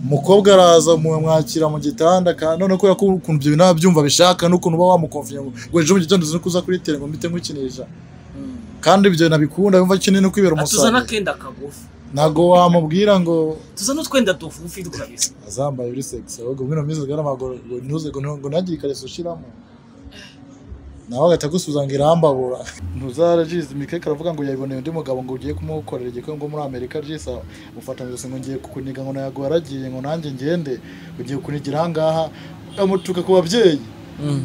umukobwa araza mwakira mu gitanda kandi none ko ukuntu ibyo bintu byumva bishaka n'ukuntu uba wamukomfiye ngo ejo mu gitondo uzi ko uza kuri tere ngo mpite nkwikinisha kandi ibyo nabikunda yumva akeneye no kwibera tuzana umusaruro akenda kagufi ntabwo wamubwira ngo tuzana utwenda tugufi turabisa azambaye uri segisi ahubwo mwino mizi ngo n'amaguru ngo ntuze ngo ngo ntagire ikariso ushiramo nawe agahita agusubiza ngo irambabura ntuzara jisi mikeke aravuga ngo yayiboneye undi mugabo ngo ugiye kumukorera igikombe ngo muri amerika jisi amufata mu ijosi ngo ngiye kukuniga ngo nayago waragiye ngo nanjye ngende ugiye kunigira aha ngaha amutuka ku babyeyi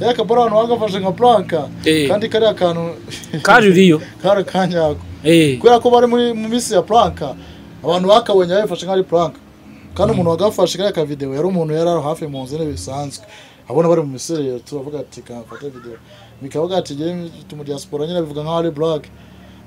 reka kabora abantu bagafashe nka puranka Eh. kandi kariya kantu kari uriyo kari akanyako eh kubera ko bari muri mu minsi ya puranka abantu bakabonye babifashe nk'ari puranka kandi umuntu wagafashe kariya kavidewo yari umuntu yari ari hafi mu nzu ntebe bisanzwe abona bari mu misireri turavuga ati kafate videwo bikavuga ati ngewe mu diaspora nyine bivuga nk'aho ari burake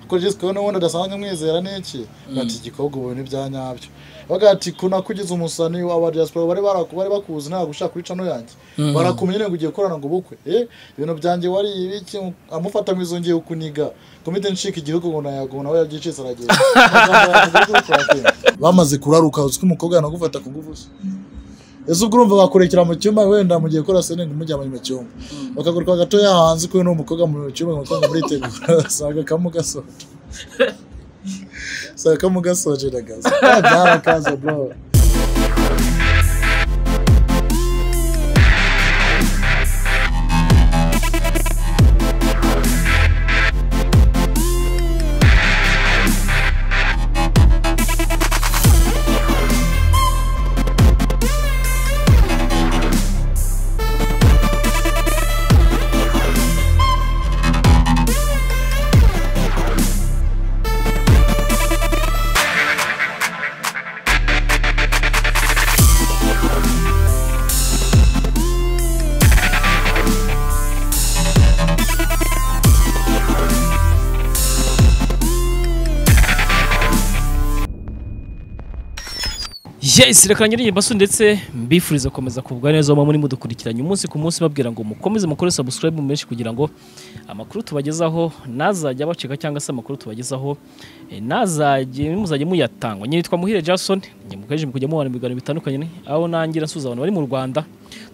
kuko jesi kubona ubundi adasanzwe mwizera n'iki ati igikobwa ubu ni bya nyabyo bavuga ati kunakugize umusani aba diaspora bari baraku- bari bakuzi ntabwo ushaka kwica no yanjye barakumenya nyine ngo ugiye gukorana ngo ubukwe eh ibintu byanjye wari ibiki amufata mu izo ngiye kuniga komite ncika igihugu ngo nayago nawe yabyicitse aragenda bamaze kuraruka uzwi umukobwa yanagufata ku ngufu se ese ubwo urumva bakurekera mu cyumba wenda mu gihe ukora sene ngo umujyane mu cyumba bakaguruka gatoya hanze kubera n'uwo mukobwa mu cyumba ngo mukobwa muritegura usanga kamugasoje usanga kamugasoje na gaza byarakaza bro yes reka nyiriye basu ndetse mbifuriza gukomeza kugubwa neza muba muri mudukurikiranye umunsi ku munsi babwira ngo mukomeze mukore subscribe mu menshi kugira ngo amakuru tubagezaho ntazajya abacika cyangwa se amakuru tubagezaho eh, ntazajye muzajye muyatangwa nyine nitwa muhire jason njye mukaje kujya mubana mu biganiro bitandukanye ni- aho nangira nsuza abantu bari mu rwanda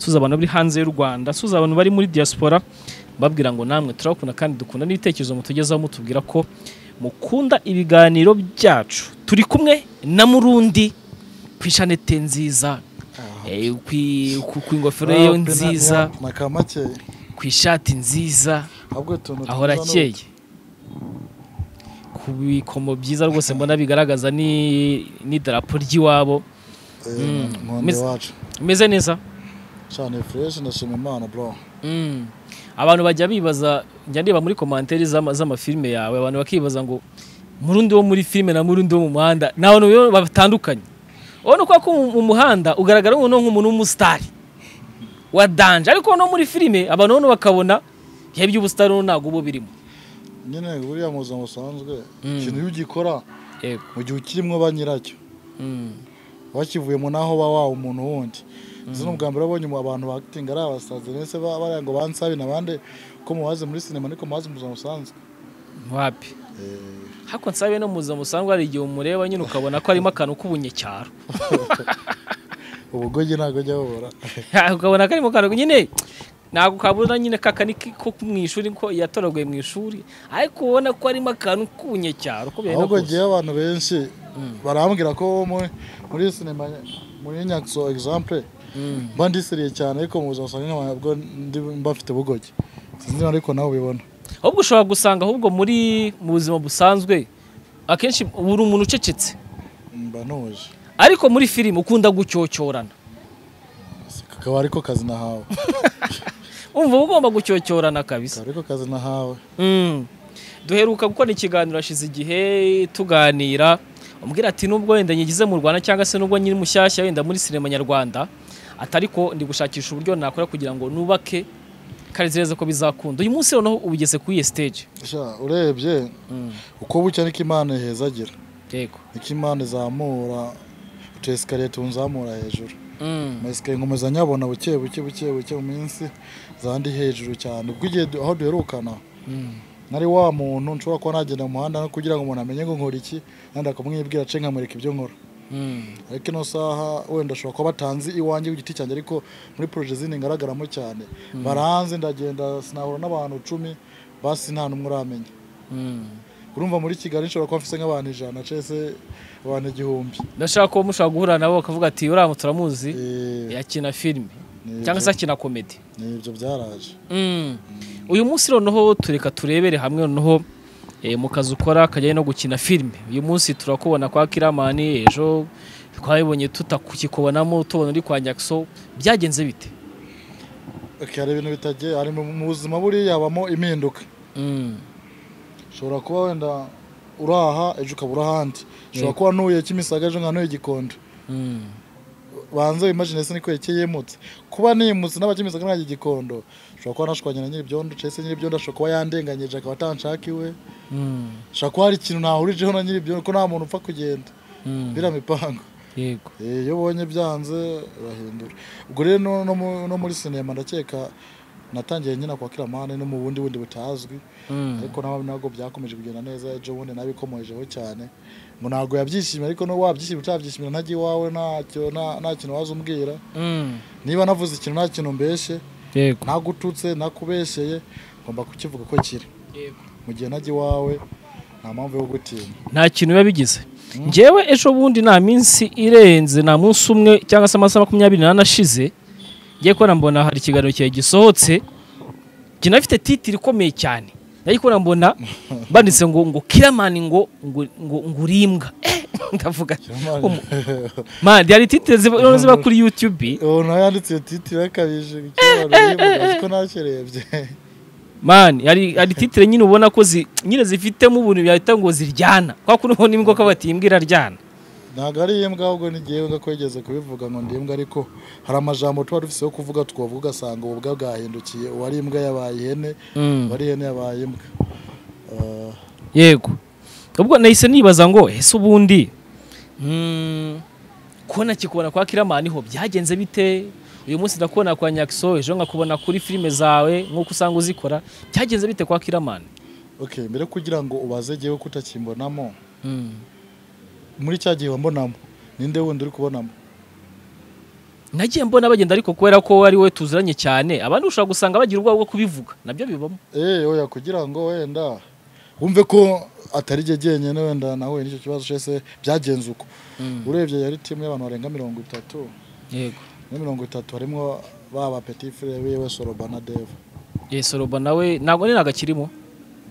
nsuza abantu bari hanze y'u rwanda nsuza abantu bari muri diaspora babwira ngo namwe turabakunda kandi dukunda n'ibitekerezo mutugezaho mutubwira ko mukunda ibiganiro byacu turi kumwe na murundi ku ishanete nziza eh, ku- ku- ku ingofero ye nziza nakaba makeye ku ishati nziza ahubwo utuntu ahora twiza ni akeye ku bikomo byiza rwose mbona bigaragaza ni n'idarapo ry'iwabo utu- eh, nkonde Miss- wacu umeze neza cyane fureshi ndashima imana bro Mm. abantu bajya bibaza njya ndeba muri komanteri z'ama- z'amafilime yawe abantu bakibaza ngo murundi wo muri filime na murundi wo mu muhanda ni abantu rero batandukanye ubona ko ko mu- mu muhanda ugaragara noneho nk'umuntu w'umusitari wa danje ariko no muri filime abantu noneho bakabona ibihe by'ubusitari noneho ntabwo uba birimo nyine buriya mu buzima busanzwe Mm. ikintu iyo ugikora yego mu gihe ukirimo ba nyiracyo Mm. wakivuyemo naho ba wawe umuntu wundi izi ni ubwa mbere ubonye mu abantu bakitinga ari abasazi ndetse ba- bariya ngo bansabe nabande ko mubazi muri sinema ariko mubazi mu buzima busanzwe wapi hako nsabe no muza musanzwe hari igihe umureba nyine ukabona ko harimo akantu k'ubunyecyaro ubugogi ntabwo jya bubura ukabona ko arimo kantu nyine ntabwo kabura nyine kakani ko mu ishuri ko yatoraguye mu ishuri ariko ubona ko harimo akantu k'ubunyecyaro uko bigenda ahubwo kose ngewe abantu benshi barambwira ko muri- muri sinema muri nyakso egisampure mba ndisiriye cyane ariko mu buzima busanzwe nk'abantu bwo ndi mbafite ubugogi sinzi niba ariko nawe ubibona ahubwo ushobora gusanga ahubwo muri mu buzima busanzwe akenshi buri umuntu ucecetse mba ntuje ariko muri filime ukunda gucyocyorana kakaba ariko kazi nahawe umva uba ugomba gucyocyorana kabisa kakaba ariko kazi nahawe Mm. duheruka gukora ikiganiro hashize igihe tuganira umbwira ati nubwo wenda nyigize mu rwanda cyangwa se nubwo nyiri mushyashya wenda muri sinema nyarwanda atari ko ndi gushakisha uburyo nakora kugira ngo nubake karizereza ko bizakunda uyu munsi noneho ubigeze kuri iyo stage Sha, urebye uko bucya niko imana ihezagira yego niko imana izamura utu esikariye tunzamura hejuru amasike nkomeza nyabona buke buke buke buke mu minsi zandi hejuru cyane ubwo igihe du- aho duherukana nari wa muntu nshobora kuba nagenda mu muhanda no kugira ngo umuntu amenye ngo nkora iki kandi akamwibwira ace nkamurika ibyo nkora ariko ino saha wenda ashobora kuba batanzi iwanjye w'igiti cyanjye ariko muri poroje zindi ngaragaramo cyane baranze ndagenda sinahura n'abantu icumi basi nta n'umwe uramenya urumva muri kigali nshobora kuba mfite nk'abantu ijana cese abantu igihumbi ndashaka ko mushobora guhura nabo bakavuga ati uriya turamuzi Eh, yakina filime Yego. cyangwa se akina komedi n'ibyo byaraje Mm. uyu munsi noneho tureka turebere hamwe noneho eh, mu kazi ukora kajyanye no gukina filime uyu munsi turakubona kwa kiramani ejo twabibonye tutakukikubonamo tubona uri kwa nyakso byagenze bite Ok, hari ibintu bitagiye hari mu mu buzima buriya habamo impinduka Mm. ushobora kuba wenda uraha ejo ukaba urahandi ushobora kuba ntuye kimisaga ejo nkanuye gikondo Mm. banze wimagine se niko yake yimutse kuba nimutse n'abakimisaga ntajya igikondo ushobora kuba nashwanye na nyiribyondo cese nyiribyondo ashobora kuba yandenganyije akaba atanshaka iwe Mm. ushobora kuba hari ikintu nahurijeho na nyiribyondo ko nta muntu upfa kugenda Mm. biriya mipango yego Eh, iyo ubonye byanze urahindura ubwo rero no- no mu- no muri sinema ndakeka natangiye nyina kwa kiramani no mu bundi bundi butazwi Mm. ariko nawe ntabwo byakomeje kugenda neza ejo bundi nabikomojeho cyane ngo ntabwo yabyishimiye ariko no wabyishimira utabyishimira ntajya iwawe ntacyo nta- nta kintu waza umbwira Mm. niba navuze ikintu nta kintu mbeshye yego ntagututse ntakubeshyeye ngomba kukivuga uko kiri Yego. mu gihe najya iwawe nta mpamvu yo gutinya nta kintu biba bigize njyewe ejo bundi nta minsi irenze nta munsi umwe cyangwa se amasaha makumyabiri n'ane ashize ngiye kubona mbona hari ikiganiro cyawe gisohotse kinafite titiri ikomeye cyane nari kubona mbona banditse ngo ngo kiramani ngo ngo ngo ngo urimbwa Eh, ndavuga umu- man hari titiri ziba noneho ziba kuri yutube ubu nawe yanditse iyo titire akabije ikibazo ko ntakirebye man hari hari titire nyine ubona ko zi- nyine zifitemo ubuntu byahita ngo ziryana kwa kuno ubona imbwa ko batimbwa iraryana ntabwo ari imbwa ahubwo ni jyewe nga kwegeze kubivuga ngo ndi imbwa ariko hari amajambo tuba dufite yo kuvuga twavuga ugasanga ubu bwa bwahindukiye uwari imbwa yabaye ihene uwari ihene yabaye imbwa Ah, yego ubwo nahise nibaza ngo ese ubundi mm, kubona kikubona kwa kiramani ho byagenze bite uyu munsi ndakubona kwa nyakiso ejo nkakubona kuri filime zawe nk'uko usanga uzikora byagenze bite kwa kiramani okay mbere yo kugira ngo ubaze jyewe ko utakimbonamo muri cya gihe wambonamo ninde wundi uri kubonamo nagiye mbona bagenda ariko kubera ko ari we tuziranye cyane abandi ushobora gusanga bagira ubwoba bwo kubivuga nabyo bibamo eee oya kugira ngo wenda wumve ko atari jye jyenyine wenda nahuye n'icyo kibazo cyose byagenze uko urebye yari timu y'abantu barenga mirongo itatu yego muri mirongo itatu harimo baba petit frere wiwe soroba na deva yesoroba nawe ntabwo ni ntabwo akirimo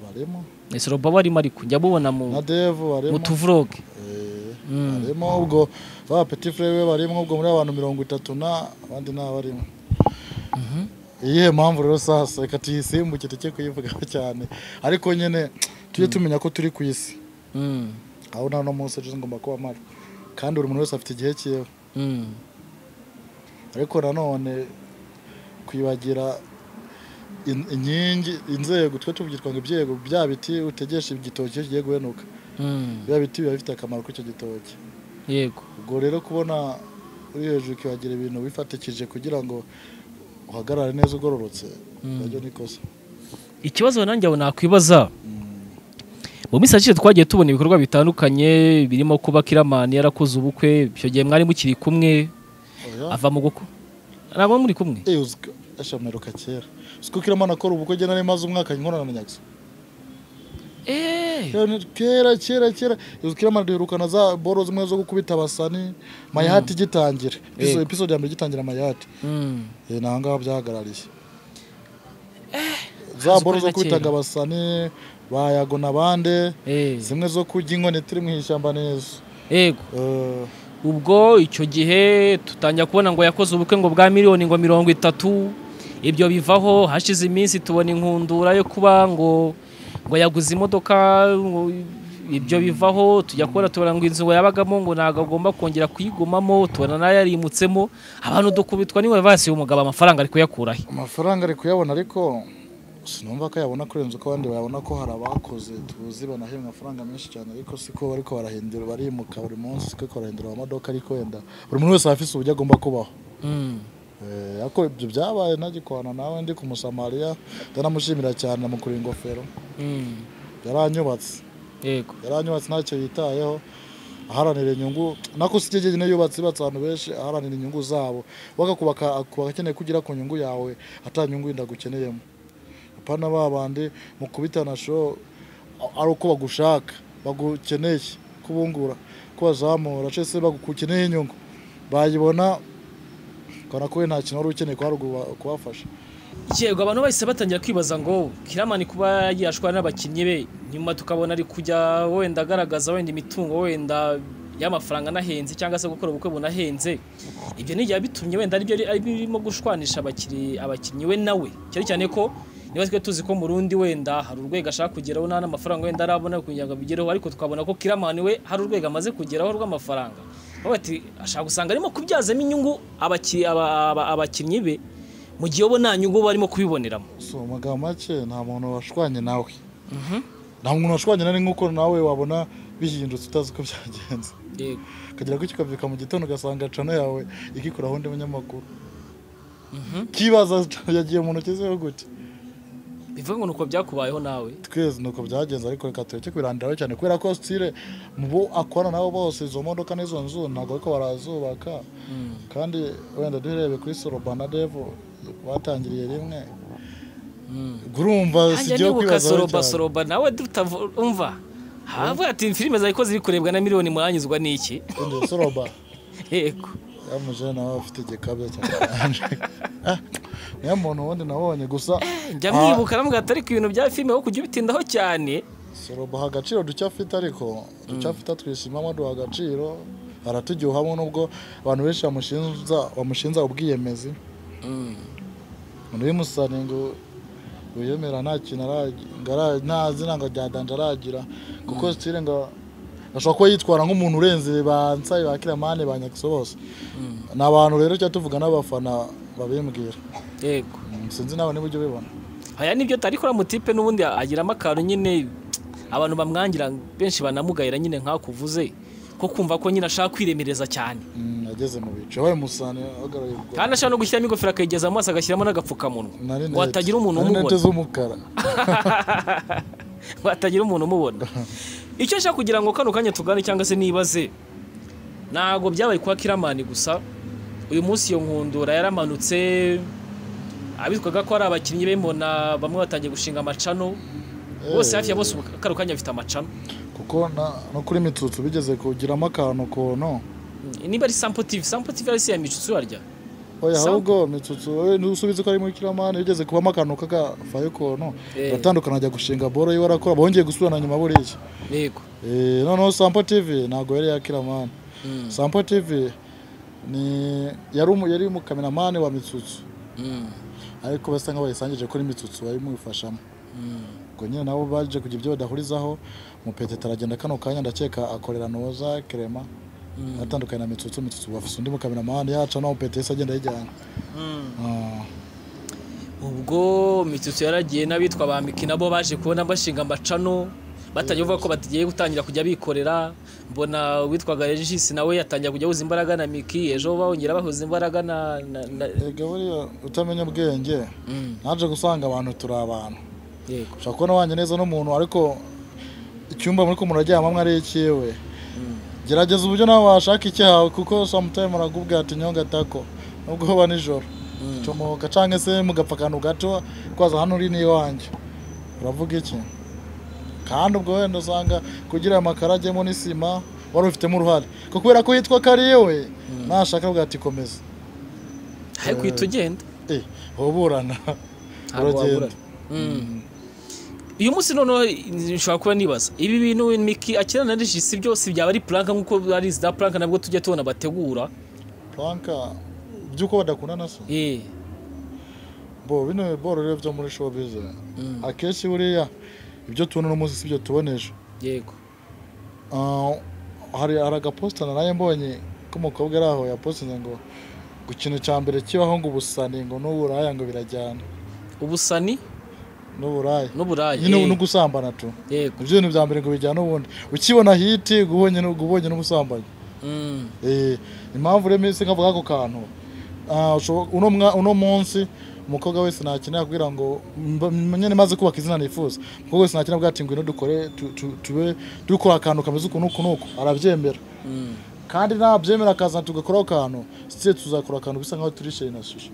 barimo yesoroba aba arimo ariko njya mubona mu na devu mu barimo tuvuroge Eh, Mm. barimo ubwo ba petit frere we barimo ubwo muri abantu mirongo itatu na abandi nta barimo iyihe mpamvu rero sasa reka tuyisimbuke tujye kuyivugaho cyane ariko nyine tujye tumenya ko turi ku isi Mm, aho nta no munsi ejo ngomba kuba mara kandi buri muntu wese afite igihe cyiwe mm, ariko nanone kwibagira in- inkingi inzego twe tubyitwa ngo ibyego bya biti utegesha igitoki iyo kigiye guhenuka mm, biba biti biba bifite akamaro k'icyo gitoki yego ubwo rero kubona uri hejuru ukibagira ibintu wifatikije kugira ngo uhagarare neza ugororotse nabyo ni ikosa ikibazo nanjye aho nakwibaza mu minsi yashize twagiye tubona ibikorwa bitandukanye birimo kuba kiramani yarakoze ubukwe icyo gihe mwari mukiri kumwe Oya. ava mu gukwa ntabwo muri kumwe Eh, uziko- esha mperuka kera uziko kiramana akora ubukwe jye nari maze umwaka nkorana na nyakisa Eh, Kera- kera kera kera kiramana duherukana za boro zimwe zo gukubita abasani mayihati igitangira Yego. episode ya mbere igitangira mayihati mm, Eh, ni ahangaha byahagarariye za boro zo na kera. kubitaga abasani ba yago na bande eh, zimwe zo kujya inkoni turi mu ishyamba neza yego Eh, ubwo icyo gihe tutangira kubona ngo yakoze ubukwe ngo bwa miliyoni ngo mirongo itatu ibyo bivaho hashize iminsi tubona inkundura yo kuba ngo ngo yaguze imodoka ngo ibyo bivaho tujya kubona tubona ngo inzu ngo yabagamo ngo ntabwo agomba kongera kuyigumamo tubona nayo yarimutsemo abantu dukubitwa niwe basiye umugabo amafaranga ari kuyakura he amafaranga ari kuyabona ariko sinumva ko yabona kurenza uko abandi bayabona ko hari abakoze tuzi banahembwa amafaranga menshi cyane ariko siko ariko barahindura barimuka buri munsi siko barahindura amamodoka ariko wenda buri muntu wese aba afite uburyo agomba kubaho Eh, ariko ibyo byabaye ntagikwana nawe ndi ku musamariya ndanamushimira cyane namukura ingofero yaranyubatse yego yaranyubatse ntacyo yitayeho aharanira inyungu nako si cyo nyine yubatse ibatse abantu benshi aharanira inyungu zabo bakakubaka akeneye kugira ku nyungu yawe atanyungu yindi agukeneyemo apana ba bandi mu kubitana sho ari uko bagushaka bagukeneye kubungura kubazamura cyese bagukeneye inyungu bayibona ukabona ko we nta kintu wari ukeneye kuba waruguru kubafasha yego abantu bahise batangira kwibaza ngo kiramani kuba yashwana n'abakinnyi be nyuma tukabona ari kujya wenda agaragaza wenda imitungo wenda y'amafaranga anahenze cyangwa se gukora ubukwe bunahenze ibyo ni igihe bitumye wenda aribyo birimo gushwanisha abakiri- abakinnyi we nawe cyane cyane ko niba twe tuzi ko mu rundi wenda hari urwego ashaka kugeraho nta n'amafaranga wenda arabona kugira ngo abigereho ariko tukabona ko kiramani we hari urwego amaze kugeraho rw'amafaranga Bavuga bati ashaka gusanga arimo kubyazamo inyungu abaki- aba- aba- abakinnyi be mu gihe bo nta nyungu barimo kubiboneramo si mu magambo make nta muntu washwanye nawe nta muntu washwanye nawe nk'uko nawe wabona bihindutse utazi uko byagenze yego ukagera ku kikabyuka mu gitondo ugasanga cano yawe ikikuraho undi munyamakuru kibaza yagiye mu ntoki ziho gute bivuga ngo nuko byakubayeho nawe twese nuko byagenze ariko reka tureke kubirandiraho cyane kubera ko stile mu bo akorana nabo bose izo modoka n'izo nzu ntabwo ariko barazubaka kandi wenda duhereye kuri soroba na devu batangiriye rimwe gurumva hanjye sigiye nibuka kwibazaho soroba cyane soroba nawe tutavumva havuga ati filime zawe ko ziri kurebwa na miliyoni muranyuzwa n'iki Undi soroba yego yamuje nawe afite igikabya cyane Ah, niyo muntu wundi nabonye gusa njya Ah, mwibuka namubwira ati ariko ibintu bya filime aho kujya ubitindaho cyane soroba aha agaciro duke afite ariko duke afite twishimamo duha agaciro aratugihuhamo nubwo abantu benshi bamushinja bamushinja ubwiyemezi muri musane ngo wiyemera nta kintu aragira ara- nta zina ngo rya danje aragira kuko stile ngo ashobora kuba yitwara nk'umuntu urenze bansaye ba kiramani ba nyakiso bose ni abantu rero cyangwa tuvuga n'abafana babimbwira yego Mm, sinzi nawe niba ujya ubibona aya nibyo tari kora mutipe n'ubundi agiramo akantu nyine abantu bamwangira benshi banamugayira nyine nkakuvuze ko kumva ko nyine ashaka kwiremereza cyane Mm, ageze mu bice wabaye musane ahagarariye u Rwanda. kandi ashobora no gushyiramo ingofero akayigeza mu maso agashyiramo n'agapfukamunwa Na ngo rinete. hatagira umuntu Na rinete umubona z'umukara ngo hatagira umuntu umubona icyo nshaka kugira ngo kano kanya tugane cyangwa se nibaze ntabwo byabaye kwa kiramani gusa uyu munsi iyo nkundura yaramanutse abitwaga ko ari abakinnyi be mbona bamwe batangiye gushinga amacano bose hafi ya bose ubu kano kanya bafite amacano kuko na- no kuri mitsutsu bigeze kugiramo akantu kono niba ari sampotive sampotive yari ya micutsu barya oya Sa- ahubwo mitsutsu wowe ntusubize ko ari muri kiramani bigeze kubamo akantu k'agafayo kono Eh. baratandukana ajya gushinga boro yiwe arakora bongeye gusubirana nyuma buriya yego Eh, noneho sampo tv ntabwo yari iya kiramani Mm, sampo tv ni yari umu- yari umukameramani wa mitsutsu mm, ariko basa nk'abayisangije kuri mitsutsu wabimufashamo mm. ubwo nyine nabo baje kugira ibyo badahurizaho mupetete aragenda kano kanya ndakeka akorera noza kerema atandukanye na mitsutsu mitsutsu bafise undi mukameramani yaca naho mupetete agenda yijyana Ah, ubwo micutsu yaragiye n'abitwa ba miki nabo baje kubona bashinga amacano batangiye bavuga ko bagiye gutangira kujya bikorera mbona witwaga regis nawe yatangira kujya ahuza imbaraga na miki ejo bongera bahuza imbaraga na, na, na... erega buriya utamenya ubwenge Mm, naje gusanga abantu turi abantu yego ushobora kubona wanje neza n'umuntu ariko icyumba muri ko muraryamamo ari icyiwe Mm, gerageza uburyo nawe washaka icyahawe kuko sometime arakubwira ati nyonga tako nubwo hoba nijoro mm. comoka canke se mugapfa akantu gato kwaza hano uri ni iwanjye uravuga iki kandi ubwo wenda usanga kugira amakara ajyemo n'isima wari ufitemo uruhare ko kubera ko yitwa kariye we nashaka avuga ati komeza ariko uhita ugenda eh uburana Ntabwo waburana. Mm. uyu munsi noneho nshobora kuba nibaza ibi bintu miki akina na regis byose byaba ari planka nk'uko ari za planka nabwo tujya tubona bategura planka by'uko badakundana se eh bo bino boro rero byo muri showbiz Mm. akenshi buriya ibyo tubona uno munsi si byo tubona ejo yego Ah, hari hari agaposita naraye mbonye k'umukobwa ari aho yapostinze ngo ngo ikintu cya mbere kibaho ngo ubusani ngo n'uburaya ngo birajyana ubusani n'uburaya n'uburaya nyine eh. no gusambana tu yego ibyo bintu bya mbere ngo bijyane ubundi ukibona hiti guhonye ubonye n'ubusambanyi Mm, Eh, impamvu rero minsi nkavuga ako kantu Ah, ushobo- uno mwa- uno munsi umukobwa wese nakenera kugira ngo mba- nyine maze kubaka izina nifuza umukobwa wese nakenera kugira ati ngwino dukore tu- tu- tube dukora akantu kameze uku n'uku n'uku arabyemera kandi nabyemera akazana tugakoraho akantu sitire tuzakora akantu bisa nkaho turi sheri na shusho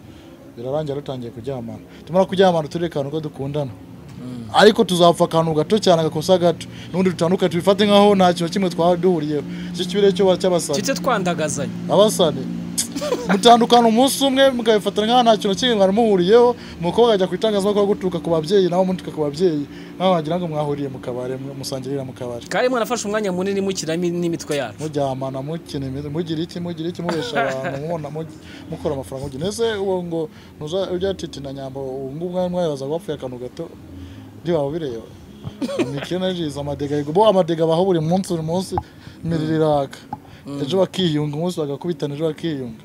birarangira dutangiye kuryamana tumara kuryamana turerekana ko dukundana ariko tuzapfa akantu gato cyane agakosa gato n'ubundi dutandukanye tubifate nkaho nta kintu kimwe twaba duhuriyeho icyo kibere cyo cy'abasani tujye twandagazanya abasani mutandukana umunsi umwe mukabifatana nkaho nta kintu kimwe mwari muhuriyeho umukobwa ajya ku itangazamakuru guturuka ku babyeyi nawe mutuka ku babyeyi nkaho wagira ngo mwahuriye mu kabari musangirira mu kabari kandi mwanafashe umwanya munini mukinamo n'imitwe yacu muryamana mukina imiti mugira iki mugira iki mubesha abantu mubona mu- mukora amafaranga mugira ese uwo ngo ntuza ujya titi na nyambo ubu ngubu mwari mwayaza ngo wapfuye akantu gato ntiwaba ubireba mikinajiriza amadega bo amadega abaho buri munsi buri munsi imiriro iraka ejo bakiyunga umunsi bagakubitana ejo bakiyunga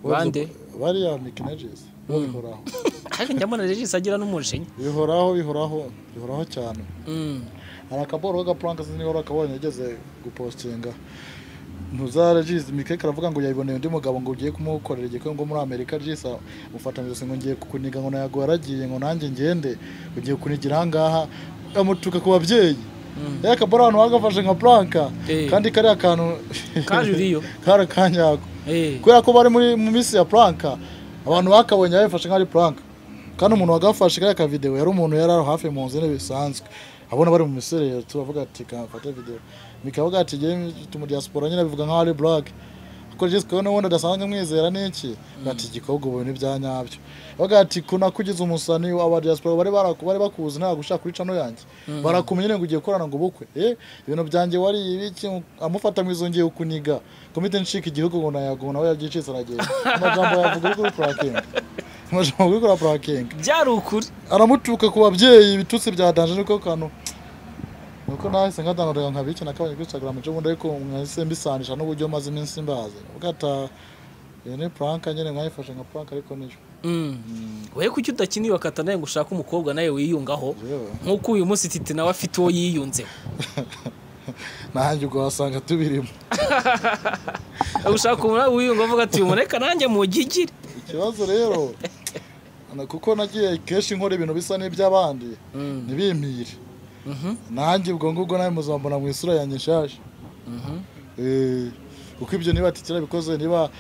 Bande? bariya mikinajiriza bo bihoraho ariko njya mbona rero agira n'umujinya bihoraho bihoraho bihoraho cyane Mm. hari akaboro k'agapuranka sinzi niba warakabonye yageze gupostinga ntuzara jisi mikeke aravuga ngo yabiboneye undi mugabo ngo ugiye kumukorera igikorwa ngo muri amerika jisi amufata mu ijosi ngo ngiye kukuniga ngo nayago waragiye ngo nanjye ngende ugiye kunigira ahangaha amutuka ku babyeyi rero akaboro ahantu wagafashe nka puranka Eh. kandi kariya kantu Kajuriyo. kari akanyako Eh. kubera ko bari muri mu minsi ya puranka abantu bakabonye babifashe nk'ari puranka kandi umuntu wagafashe kariya kavidewo yari umuntu yari ari hafi mu nzu ntibisanzwe abona bari mu misere yetu bavuga ati kafate videwo mikavuga ati jyewe tumu diaspora nyine bivuga nk'aho ari burake kuko jisike we n'ubundi adasanzwe amwizera n'iki ati gikobwa ubu ni bya nyabyo bavuga ati kunakugize umusani aba diaspora bari baraku- bari bakuzi ntabwo ushaka kuri cano yanjye barakumenya nyine ngo ugiye korana ngo ubukwe eh ibintu byanjye wari ibiki amufata mu izongeye ukuniga komite ncika igihugu ngo nayago nawe yabyicitse aragenda amagambo yavuga uri kuri purakingi amajambo uri kuri purakingi byari ukuri aramutuka ku babyeyi ibitutsi byadanje niko kantu nuko nahise nkadanurira nkabiki nakabonye kuri instagram ejo bundi ariko mwahise mbisanisha n'uburyo maze iminsi mbazi ugata iyo ni puranka nyine mwayifashe nka puranka ariko niyo we kuki udakiniye wakata nawe ngo ushake umukobwa nawe wiyungaho Yewe. nk'uko uyu munsi titi nawe afite uwo yiyunzeho nanjye ubwo wasanga tubirimo ushaka umuntu nawe wiyunga avuga ati uyu mureka nanjye mugigire ikibazo rero na- kuko nagiye kenshi nkora ibintu bisa n'iby'abandi ntibimpire nanjye ubwo ngubwo nawe muzambona mu isura yanjye nshyashya Eh, kuko ibyo niba titi yabikoze niba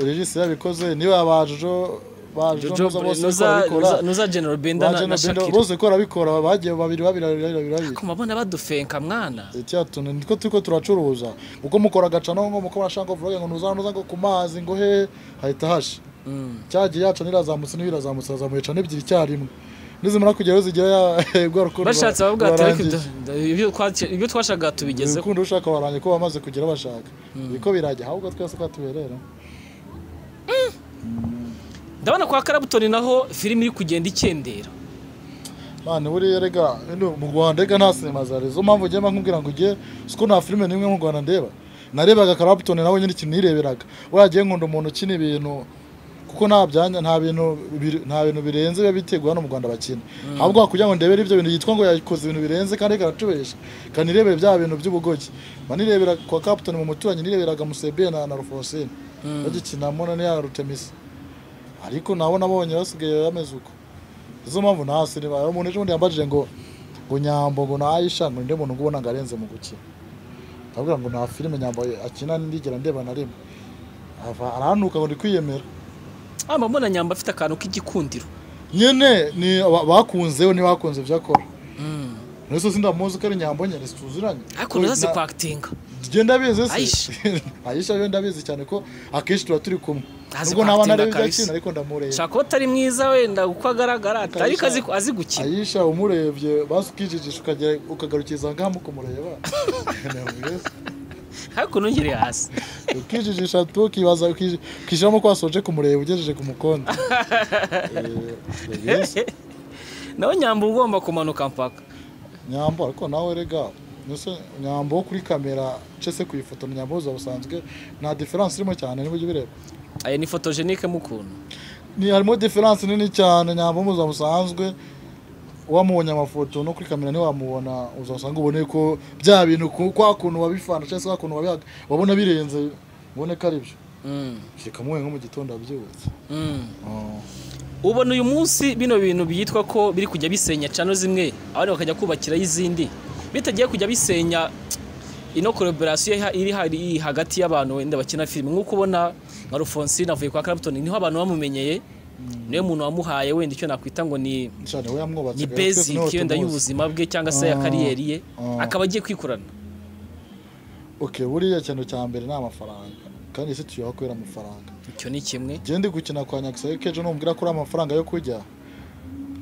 regisi yabikoze niba bajo bajo Jojo nuza bose bikora Nuza- bikora Nuza- nuza general benda Baje na- na na Bendo shakira bose bikora bikora bagiye babiri babiri babiri babiri ku mabona badufenka mwana cya tuntu nitwo turiko turacuruza kuko mukora agacano nko muko murashaka ngo vuga ngo nuza nuza ngo ku mazi ngo he hahita hasha Mm. cyagiye yaca n'irazamutse n'ibirazamutse azamuye cana ebyiri icyarimwe nizimara kugera zigira ya rw'urukundo bashatse bavuga ati ariko ibyo- ibyo twaci- ibyo twashakaga igeze tubigezeho urukundo rushaka warangiye ko bamaze kugera bashaka biko birajya ahubwo twese twatuberera ndabona kwa karabutoni naho filime iri kugenda ikendera mane buriya rega ino mu Rwanda rega nta sinema zari zo mpamvu ugiye nkubwira ngo ugiye siko nta filime n'imwe mu Rwanda ndeba narebaga Clapton nawe nyine ikintu nireberaga wagiye nkunda umuntu ukina ibintu kuko nta byanya nta bintu biri- nta bintu birenze biba biteguye hano mu Rwanda bakina ahubwo kugira ngo ndebere ibyo bintu yitwa ngo yakoze ibintu birenze kandi karatubesha kanirebere bya bintu by'ubugogi manirebera kwa Clapton mu muturanyi nireberaga Musebe na na Rufosine bagikinamo na ya Rutemisi ariko nabo nabonye basigaye bameze uko izo mpamvu nta sinema hari umuntu ejo bundi yambajije ngo ngo nyambo ngo nayisha ngo ninde muntu ubona ngo arenze mu gukina ndavuga ngo nta filime nyambo akina ndigera ndeba na rimwe Ava- arahanuka ngo ndi kwiyemera aba mbona nyamba afite akantu k'igikundiro nyine ni aba- bakunzeho ntibakunze ibyo akora nese sindamuzi ko ari nyambo nyine situziranye ariko ntuzazi kwakitinga Njye ndabizi Aisha. se ayisha yo ndabizi cyane ko akenshi tuba turi kumwe Azi nubwo naba kwakitinga nareba ibyo kabisa. akina ariko ndamureba nshaka ko atari mwiza wenda uko agaragara ati ariko Kayisha. azi azi gukina ayisha umurebye basi ukijijisha ukagera ukagarukiza ngaha kumureba ariko ntunyire hasi ukijijisha tu ukibaza ukij- ukishyiramo ko wasoje kumureba ugejeje ku mukondo Eh, yes. nawe nyamba uba ugomba kumanuka mpaka nyambo ariko nawe rega mbese nyambo wo kuri kamera cese ku ifoto na nyambo ubuzima busanzwe nta diferanse irimo cyane niba ujya ubireba aya ni fotogenike mukuntu ni harimo diferanse nini cyane nyambo mu buzima busanzwe wamubonye amafoto no kuri kamera ntiwamubona uzasanga ubone ko bya bintu ku- kwa kuntu wabifana cyangwa se kwa kuntu wabihaga wabona birenze ubone ko ari byo Mm, kereka muwe nko mu gitondo wabyibutse mm. Oh. ubona uyu munsi bino bintu byitwa ko biri kujya bisenya cano zimwe abandi bakajya kubakiraho izindi bitagiye kujya bisenya ino collaboration iha- iri hari iri hagati y'abantu wenda bakina filime nk'uko ubona nka Alphonsine avuye kwa Clapton niho abantu bamumenyeye niwe muntu wamuhaye wenda icyo nakwita ngo ni cyane we yamwubatse ni rero twese basic niho wenda tumuzi. y'ubuzima bwe cyangwa se ya Ah, kariyeri ye ah. akaba agiye kwikorana okay buriya ikintu cya mbere ni amafaranga kandi ese tuyaho kubera amafaranga icyo ni kimwe njye ndi gukina kwa nyagisayo kejo numbwira ko uri amafaranga yo kujya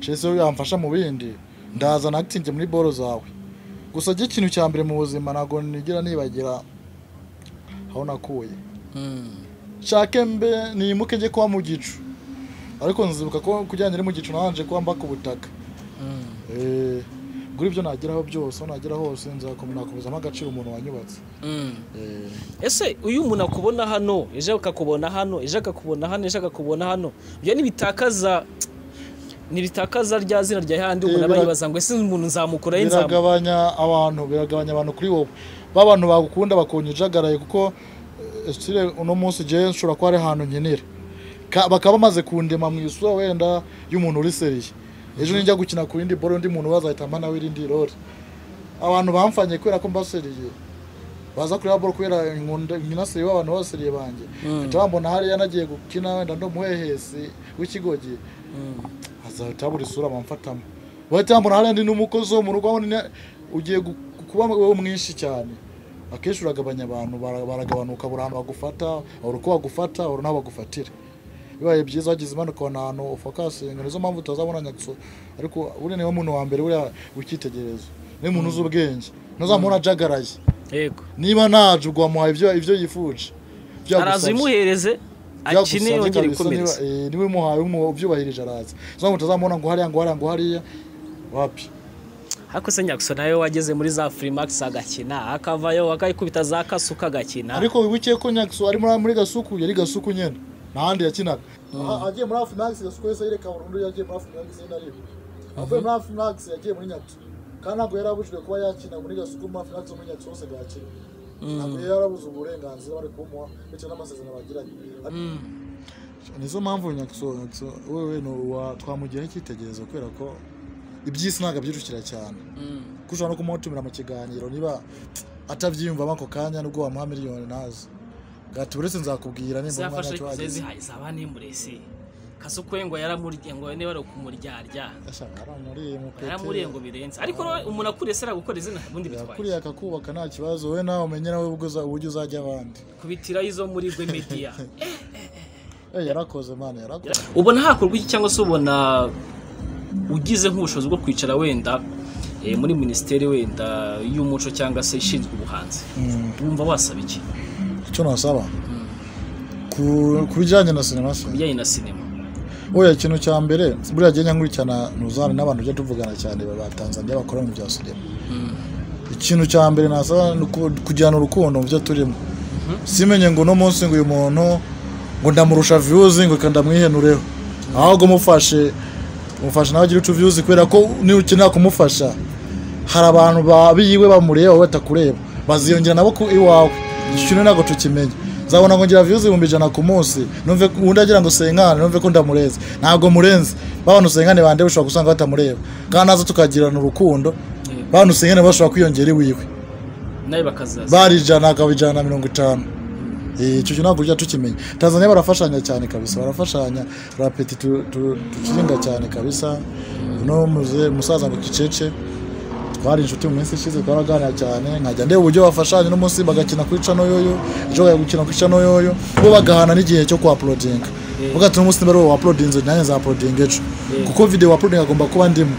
cese yamfasha mu bindi ndaza nagitinge muri boro zawe gusa njye ikintu cya mbere mu buzima ntabwo nigira nibagira aho nakuye Mm. nshake mbe nimuke njye kuba mu gicu ariko nzibuka ko kugira ngo uri mu gicu nabanje kuba mba ku butaka Mm. Eh, kuri ibyo nageraho byose aho nagera hose nzakomeza nakubuzamo agaciro umuntu wanyubatse Mm. Eh, ese uyu umuntu akubona hano ejo akakubona hano ejo akakubona hano ejo akakubona hano ibyo ntibitakaza ntibitakaza rya zina rya handi umuntu Eh, aba bira- yibaza ngo ese umuntu nzamukuraho inzamu biragabanya abantu biragabanya abantu kuri wowe ba bantu bagukunda bakunya ijagaraye kuko eh, style uno munsi njyewe nshobora kuba ari ahantu nkinira Ka- bakaba bamaze kundema mu isura wenda y'umuntu uri seriye ejo nijya gukina ku yindi boro undi muntu bazahita mpa nawe irindi rore abantu bamfanye kubera ko mbaseriye baza kureba boro kubera nkunda- nkinaseriye w'abantu b'abaseriye banjye bahita bambona hariya nagiye gukina wenda ndo muhehesi w'ikigogi Mm. azahita habura isura bamfatamo bahita bambona hariya ndi n'umukozi wo mu rugo aho ni- ugiye gu- kuba wowe mwinshi cyane akenshi uragabanya abantu bara- baragabanuka buri ahantu bagufata hari uko bagufata hari n'aho bagufatira bibaye byiza wagize impanuka ukabona ahantu ufokasinga nizo mpamvu utazabona nyagisozi ariko buriya niwe muntu wa mbere buriya w'icyitegererezo niwe muntu uzi ubwenge ntuzamubona ajagaraye yego niba ntaje ubwo wamuhaye ibyo ibyo yifuje ibyo araza yagusabye. ubimuhereze akine Byagusabye yongere kabisa, gukomereza niba- eh, niwe muhaye umu- ubyubahirije araza uzamutse azamubona ngo hariya ngo hariya ngo hariya wapi ariko se nyakisona nawe wageze muri za furimakisi agakina akavayo akayikubita za kasuka agakina ariko wibuke ko nyakiswa ari muri muri gasuku yari gasuku nyine ntahandi yakinaga A- agiye muri afinagisi gasuku yose yereka burundu yagiye muri afinagisi yari ariwe avuye muri afinagisi yagiye muri nyakiswa kandi ntabwo yari abujijwe kuba yakina muri gasuku muri afinagisi muri nyakiswa hose agakina ntabwo yari yarabuze uburenganzira bari kumuha bitewe n'amasezerano bagiranye nizo mpamvu nyakiswa wewe ni uwa twamugira icyitegererezo kubera ko iby'isi ntabwo abyirukira cyane ko ushobora no kumutumira mu kiganiro niba atabyiyumvamo ako kanya nubwo wamuha miliyoni nazo gato uretse nzakubwira nimba umwanya zafashe wacyo wageze zihaye zaba nimurese kasukwe ngo yaramurye ngo niba ari ukumuryarya Ashaka yaramuriye mu pete. yaramuriye ngo birenze ariko rero umuntu akuriye se aragukora izina ubundi bitwaye yakuriye akakubaka nta kibazo wowe nawe umenye nawe ubwo uza- uburyo uzajya abandi kubitiraho izo muri gwe media Eh, yarakoze mani yarakoze ubona hakorwa iki cyangwa se ubona ugize nk'ubushobozi bwo kwicara wenda eh, muri minisiteri wenda y'umuco cyangwa se ishinzwe ubuhanzi Mm. wumva wasaba iki icyo nasaba Ku- ku bijyanye na sinema se bijyanye na sinema oya ikintu cya mbere buriya jya nkurikirana ntuzane n'abantu ujya tuvugana cyane ba Tanzania bakora mu bya sinema ikintu cya mbere nasaba ni uku- kujyana urukundo mu byo turimo simenye ngo uno munsi ngo uyu muntu ngo ndamurusha viyuzi ngo reka ndamwihenureho ahubwo mufashe mufashe nawe agira icyo viyuzi kubera ko niba ukenera kumufasha hari abantu babiyiwe bamureba wowe batakureba baziyongera nabo ku iwawe icyo kintu ntabwo tukimenya nzabona ngo ngira viyuzi ibihumbi ijana ku munsi numve ko- undi agira ngo senkane numve ko ndamureze ntabwo murenze babana usenkane bandeba ushobora gusanga batamureba kandi naza tukagirana urukundo babana usenkane bashobora kwiyongera iwiwe nawe bakazaza bari ijana akaba ijana na mirongo itanu Eh, icyo kintu ntabwo tujya tukimenya tanzania barafashanya cyane kabisa barafashanya rapeti tukiringa cyane kabisa no muze musaza ngo kicece twari inshuti mu minsi ishize twaraganira cyane nkajya ndeba uburyo bafashanya no munsi bagakina kuri cano yoyo ejo bajya gukina kuri cano yoyo bo bagahana n'igihe cyo kuhapulodinga vuga ati n'umunsi nimero wapulodinze nanjye nzapulodinga ejo kuko video wapulodinga agomba kuba ndimo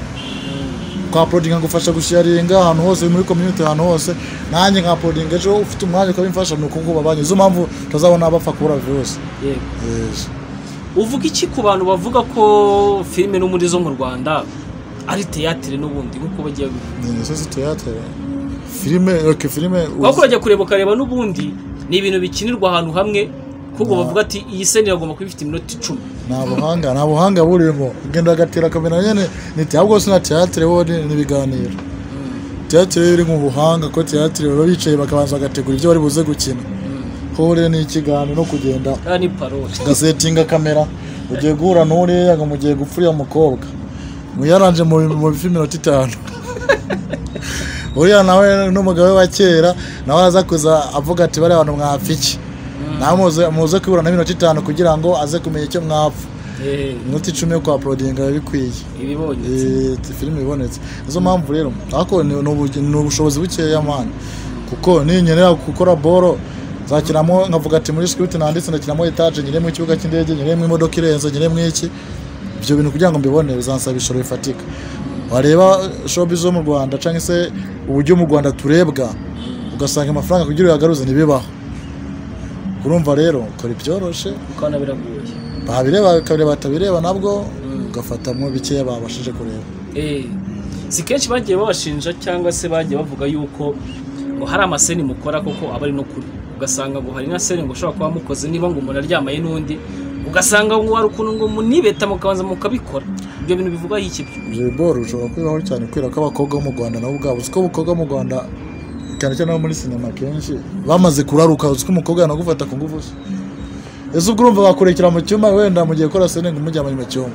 twapodinga ngufasha gusharinga ahantu hose muri community ahantu hose nanjye nkapodinga ejo ufite umwanya ukabimfasha ni uko nguba banyu izo mpamvu tutazabona bapfa kubura virusi Yego. uvuga iki ku bantu bavuga ko filime no muri zo mu rwanda ari teatire n'ubundi nk'uko bagiye bivuga ni imisozi teyatere filime ok filime kuko urajya kureba ukareba n'ubundi ni ibintu bikinirwa ahantu hamwe kuko bavuga ati iyi seni iragomba kuba ifite iminota icumi nta buhanga nta buhanga burimo ugenda agatera kamera nyine ni te ahubwo si na teyatere wowe ni ni ibiganiro teyatere yo iri mu buhanga ko teyatere baba bicaye bakabanza bagategura ibyo bari buze gukina hore ni ikiganiro no kugenda aha ni parole gasetinga kamera ugiye guhura n'uriya ngo mugiye gupfa uriya mukobwa ngo yaranje mu mu ifi iminota itanu uriya nawe n'umugabo we wa kera nawe aza kuza avuga ati bariya bantu mwapfa iki nawe muze- muze kwiburana iminota itanu kugira ngo aze kumenya icyo mwapfa iminota icumi yo kwaporodinga biba bikwiye ibibonye Eh, filime ibonetse nizo mpamvu rero ariko ni ni ubu- ni ubushobozi bukeya mwana kuko ninkenera gukora boro nzakinamo nkavuga ati muri script nanditse ndakinamo etaje nyiremo ikibuga cy'indege nyiremo imodoka irenze nyiremo iki ibyo bintu kugira ngo mbibone bizansaba ishoro rifatika wareba shobi zo mu rwanda cyangwa se uburyo mu rwanda turebwa ugasanga amafaranga kugira uyagaruze ntibibaho urumva rero ukora ibyoroshe ukabona biragoye babireba bakabireba batabireba nabwo ugafatamo bikeya babashije kureba Eh, si kenshi bagiye babashinja cyangwa se bagiye bavuga yuko ngo hari amaseni mukora koko aba ari no kuri ugasanga ngo hari na seni ngo ushobora kuba mukoze niba ngo umuntu aryamaye n'undi ugasanga ngo hari ukuntu ngo munibeta mukabanza mukabikora ibyo bintu bivugwa iki byo jiboro ushobora kwibaho cyane kubera ko abakobwa bo mu rwanda nabo ubwabo uziko abakobwa bo mu rwanda cyane cyane abo muri sinema kenshi bamaze kuraruka uziko umukobwa yanagufata ku ngufu se ese ubwo urumva bakurekera mu cyumba wenda mu gihe ukora sene ngo umujyamanye mu cyumba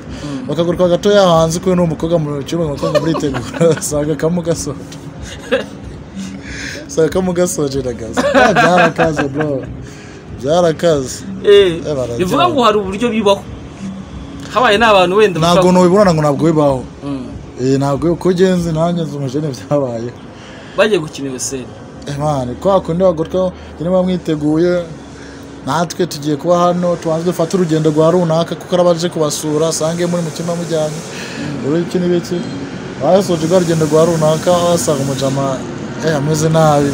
bakaguruka gatoya hanze kubera n'uwo mukobwa mu cyumba ngo mukobwa muritegura usanga kamugasoje usanga kamugasoje ragaz byarakaze bro byarakaze Eh, barajya. bivuga ngo hari uburyo bibaho habaye n'abantu wenda ntabwo bashobora- nubibonana ngo ntabwo bibaho Mm, Eh, ntabwo uko ugenze nanjye nzi umujene byabayeho bagiye gukina iyo seni Imana kwa kundi bagotwa niba mwiteguye natwe tugiye kuba hano tubanze dufate urugendo rwa runaka kuko arabaje kubasura asange muri mutima mujyanye rero iki n'ibiki basoje rwa rugendo rwa runaka basanga umujama eh ameze nabi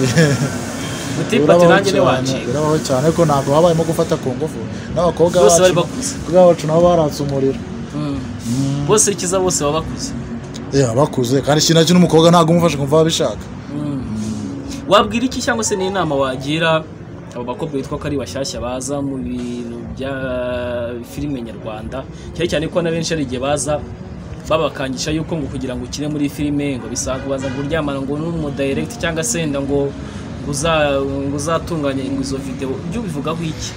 utipa ati nanjye ntiwancika birabaho cyane ko ntabwo habayemo gufata ku ngufu n'abakobwa Bose bari bacu bakuze. abakobwa bacu nabo baratse umuriro Mm. bose ikiza bose baba bakuze eh bakuze kandi ikintu cyo n'umukobwa ntabwo umufasha kumva abishaka wabwira iki cyangwa se n'inama wagira abo bakobwa bitwa ko ari bashyashya baza mu bintu bya filime nyarwanda cyane cyane ko na benshi hari igihe baza babakangisha yuko ngo kugira ngo ukine muri filime ngo bisanga ubanza ngo uryamana ngo n'umudirekiti cyangwa se wenda ngo ngo uza- ngo uzatunganya ngo izo videwo ibyo ubivugaho iki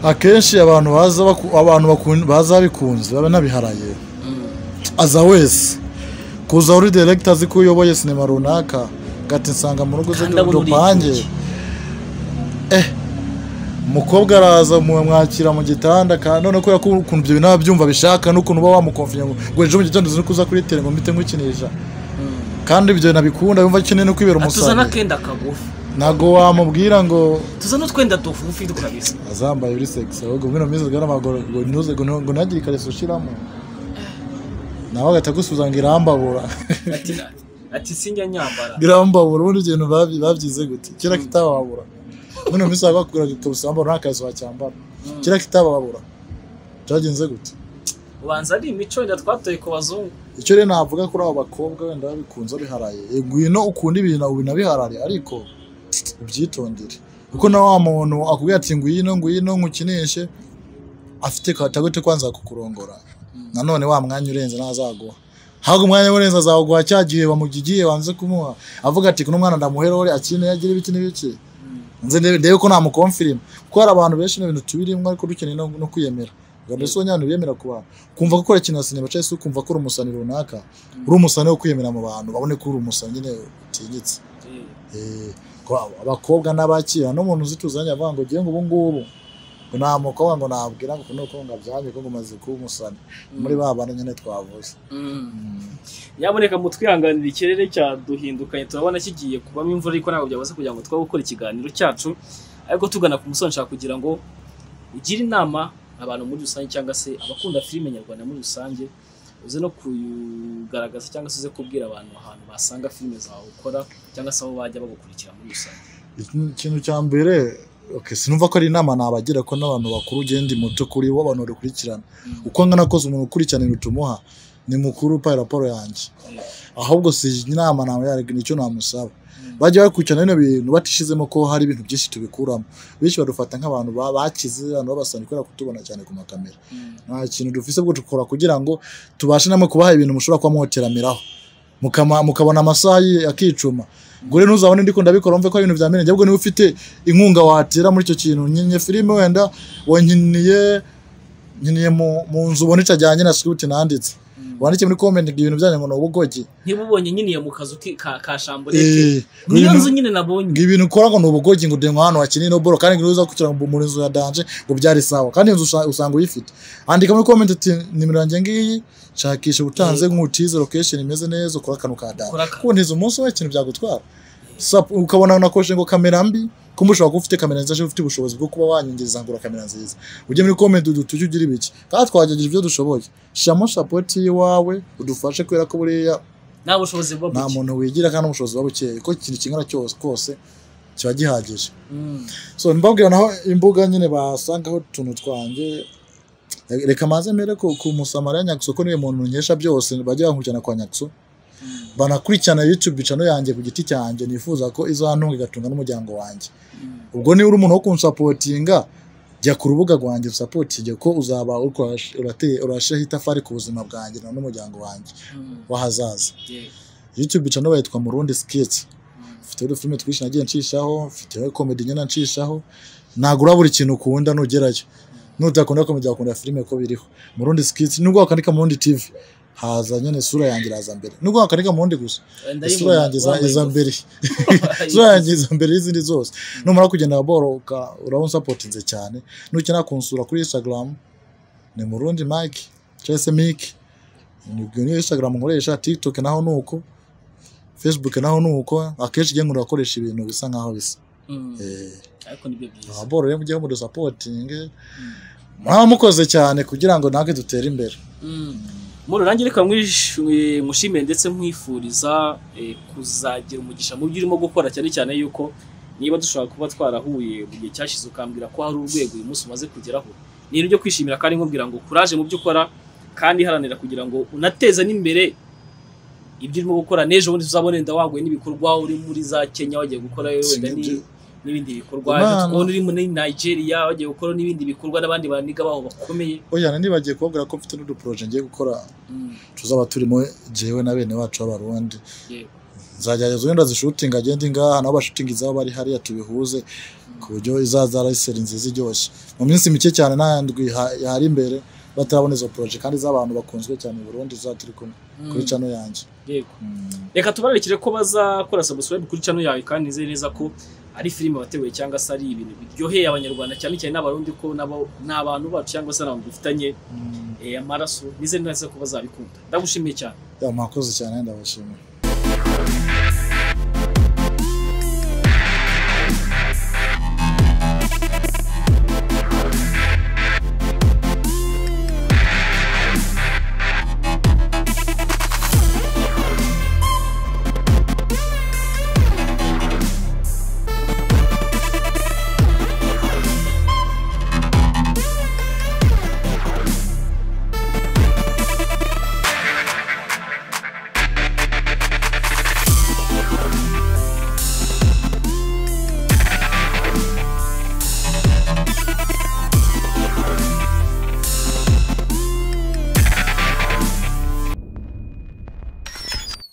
akenshi abantu baza baku- abantu bakun- baza bikunze baba nabiharaye aza wese kuza uri director azi ko uyoboye sinema runaka gati nsanga mu rugo Kandi abona uri dupange iki? eh umukobwa araza mu- mwakira mu gitanda kandi none kubera ko ukuntu ibyo bintu aba abyumva abishaka n'ukuntu uba wamukomfinya ngo ngo ejo mu gitondo uzi ko uza kuri tere ngo mpite ngukinisha kandi ibyo nabikunda yumva akeneye no kwibera tuzana umusazi akenda kagufi ntabwo wamubwira ngo tuzana utwenda dufufi dukarabisa azambaye uri sexy ahubwo mwino mwiza zigana amaguru ngo ntuze ngo ngo ntagire ikariso ushiramo nawe agahita agusubiza ngo irambabura ati ati sinjya nyambara irambabura ubundi ikintu babi- babyize gute kera kitababura mwino mwiza waba wakugura ikabusa wambara nta kariso wacyambara kera kitababura byagenze gute ubanza ari imico wenda twatoye ku bazungu icyo rero navuga kuri abo bakobwa wenda babikunze biharaye e, ngwino ukunda ibintu abo bintu biharare ariko ubyitondere kuko na wa muntu akubwira ati ngwino ngwino nkukinishe afite katagute kwanza kukurongora nanone wa mwanya urenze ntazaguha ntabwo umwanya we urenze azawuguha cya gihe wamugigiye wanze kumuha avuga ati kuno mwana ndamuherore akine agira ibiki n'ibiki nze ndebe ndebe ko namukomfirima kuko hari abantu benshi n'ibintu tubirimo ariko dukeneye no no kwiyemera ubwo mbese ubonye biyemera ku bantu kumva ko ukora ikintu na sinema cyangwa se ukumva ko uri umusani runaka uri umusani wo kwiyemera mu bantu babone ko uri umusani nyine utinyitse Eh. Eh, ko abo- abakobwa n'abakira n'umuntu uzituzanye avuga ngo ngewe ngo ubu ngubu ngo nta mukobwa ngo nabwira ngo kuno ngo abyanye ko ngo umaze kuba umusani muri ba bantu nyine twavuze nyamuneka mutwihanganira ikirere cyaduhindukanye turabona kigiye kubamo imvura ariko ntabwo byabuze kugira ngo twaba gukora ikiganiro cyacu ariko tugana ku musozi nshaka kugira ngo ugire inama abantu muri rusange cyangwa se abakunda filime nyarwanda muri rusange uze no kugaragaza cyangwa se uze kubwira abantu ahantu basanga filime zawe ukora cyangwa se aho bajya bagukurikira muri rusange Iki- ikintu cya mbere okay, sinumva ko ari inama nabagira ko n'abantu bakuru ugenda muto kuri bo abantu bakurikirana uko angana kose umuntu ukurikirana ibintu umuha ni mukuru pa raporo yanjye ahubwo si inama nawe yarega nicyo namusaba bajya bakurikirana bino bintu batishizemo ko hari ibintu byinshi tubikuramo benshi badufata nk'abantu ba- bakize abantu babasana kubera kutubona cyane ku makamera nta kintu dufise bwo dukora kugira ngo tubashe namwe kubaha ibintu mushobora kuba mwoteramiraho mukama- mukabona amasaha ye akicuma gore ntuzabone ndiko ndabikora wumve ko ari ibintu bya mbere ahubwo niba ufite inkunga watera muri icyo kintu nkinye filime wenda wankiniye nkiniye mu, mu nzu ubona itajyanye na script nanditse wandike muri komenti ibintu byanyu ngo ni ubugogi niba ubonye nyine iyo mu kazu ki- ka ka shamburete Eh, ngo niyo nzu ibintu- nyine nabonye ngo ibintu ukora ngo ni ubugogi ngo udenga hano wakiniye no boro kandi ngo uza kugira ngo mu nzu ya danje ngo byari sawa kandi iyo nzu usha- usanga uyifite andika muri komenti uti nimero yanjye ngiyi shakisha ubutanze nk'utize location imeze neza ukora akantu ka danje Ukore akantu. kuboneza umunsi we ikintu byagutwara Sup- ukabona nakoje ngo kamera mbi kumbe ushobora kuba ufite kamera nziza ufite ubushobozi bwo kuba wanyinjiriza ngura kamera nziza ujye muri komenti udu- tujye ugira ibiki kandi twagerageje ibyo dushoboye shyiramo sapoti y'iwawe udufashe kubera ko buriya nta bushobozi bwo nta buke muntu wigira kandi ubushobozi buba bukeya ko ikintu kingana cyose kose kiba gihagije Mm. so mbabwira naho imbuga nyine basangaho utuntu twanjye reka maze mbere ku, ku musamariya nyakso ko niyo muntu nkesha byose bajya bankurikirana kwa nyakso banakurikirana youtube channel yanjye ku giti cyanjye nifuza ko izantunga igatunga n'umuryango wanjye ubwo niba uri umuntu wo kunsapotinga jya ku rubuga rwanjye usapotinge ko uzaba urashe- urate- urasheho itafari ku buzima bwanjye na n'umuryango wanjye Mm. w'ahazaza Yeah. youtube channel yitwa murundi skit Mm. mfite udufilime twinshi nagiye nshishaho mfite komedi nyine nshishaho nagura buri kintu ukunda nugerayo nutakunda komedi wakunda filime ko biriho murundi skit nubwo wakandika murundi tv haza nyine sura yanjye iraza mbere nubwo wakandika murundi gusa Wenda sura yibona- yanjye iza- wambaye iza ingofero. mbere sura Wambaye yanjye iza mbere y'izindi zose numara kugenda boro urawunsapotinze cyane nukenera kunsura kuri instagram ni murundi mike cyangwa se mike Ni- niyo instagram nkoresha tiktok naho ni uko facebook naho ni uko akenshi igihe nkunda gukoresha ibintu bisa nkaho bisa Mm. Eh, ariko nibyo byiza ababoro rero mujye mudusapotinge muraba mukoze cyane kugira ngo natwe dutere imbere muri urangi reka mwish- mwi- mushimire ndetse mwifuriza eh, kuzagira umugisha mu byo urimo gukora cyane cyane yuko niba dushobora kuba twarahuye mu gihe cyashize ukambwira ko hari urwego uyu munsi umaze kugeraho ni ibintu byo kwishimira kandi nkubwira ngo kuraje mu byo ukora kandi iharanira kugira ngo unateze n'imbere ibyo urimo gukora n'ejo bundi tuzabone wenda waguye n'ibikorwa uri muri za Kenya wagiye gukora wenda Sinzi ni- ibyo- n'ibindi bikorwa Imana. ejo tukabona uri muri Nigeria wagiye gukora n'ibindi bikorwa n'abandi baniga baho bakomeye oya nibagiye kubabwira ko mfite n'uduporoje ngiye gukora tuzaba turimo jewe na bene bacu b'abarundi Yego. nzagerageza wenda zishutinga agende ngaha nabo bashutinga izabo bari hariya tubihuze ku buryo izaza ari seri nziza iryoshye mu minsi mike cyane n'ayandwi ha- yari imbere batarabona izo poroje kandi z'abantu bakunzwe cyane i Burundi zaba turi kumwe kuri cano yanjye Yego. Mm. reka tubararikire ko bazakora subscribe kuri channel yawe kandi nizere neza ko ari filime wateguye cyangwa se ari ibintu biryoheye abanyarwanda cyane cyane n'abarundi ko nabo ni abantu bacu cyangwa se n'abantu dufitanye Mm. eh, amaraso nizere neza ko bazabikunda ndagushimiye cyane Ya, mwakoze cyane ndabashimira